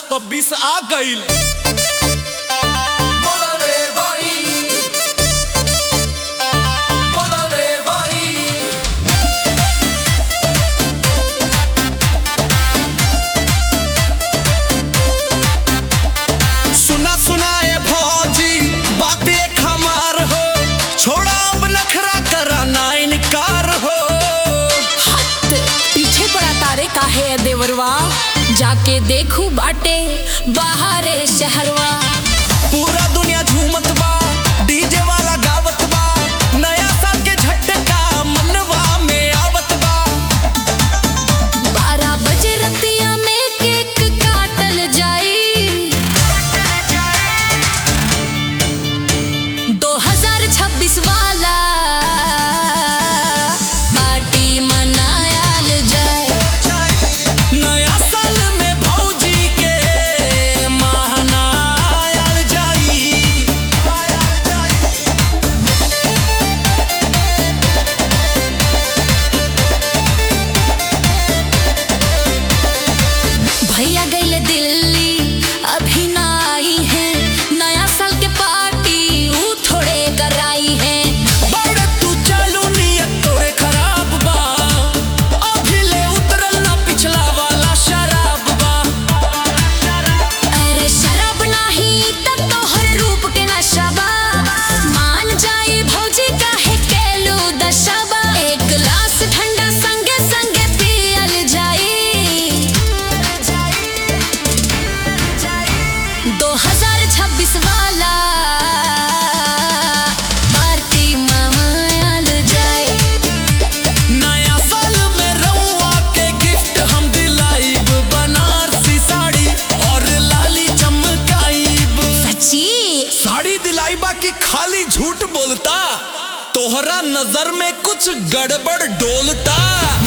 2026 आ गईल सुना सुना ए भौजी बात एक हमार हो छोड़ा अब नखरा करा ना इनकार हो पीछे पड़ा तारे काहे है देवरवा जाके देखू बाटे बाहरे शहरवा पूरा दुनिया झूमत बा डीजे वाला गावत बा नया साल के झटका मनवा में आवत बा बारह बजे रतिया में केक काटल जाई दो हजार छब्बीस वाला पार्टी मनायल जाए नया साल में भौजी के महनायल जाई भैया गईले दिल्ली अभी ना आई है नया साल के पार्टी ऊ थोड़े कराई है बड़े तू चालू नियत तोरे खराब बा अभी ले उतरल ना पिछला वाला शराब बा अरे शराब नाही तब तोहर रूप के नशा बा मान जाई भौजी काहे केलू दशबा एक गिलास ठंडा संगे संगे पियल जाई दो हजार छब्बीस वाला पार्टी मनायल जाए नया साल में रउआ के गिफ्ट हम दिलाइब बनारसी साड़ी और लाली चमकाइब सच्ची साड़ी दिलाइबा की खाली झूठ बोलता तोहरा नजर में कुछ गड़बड़ डोलता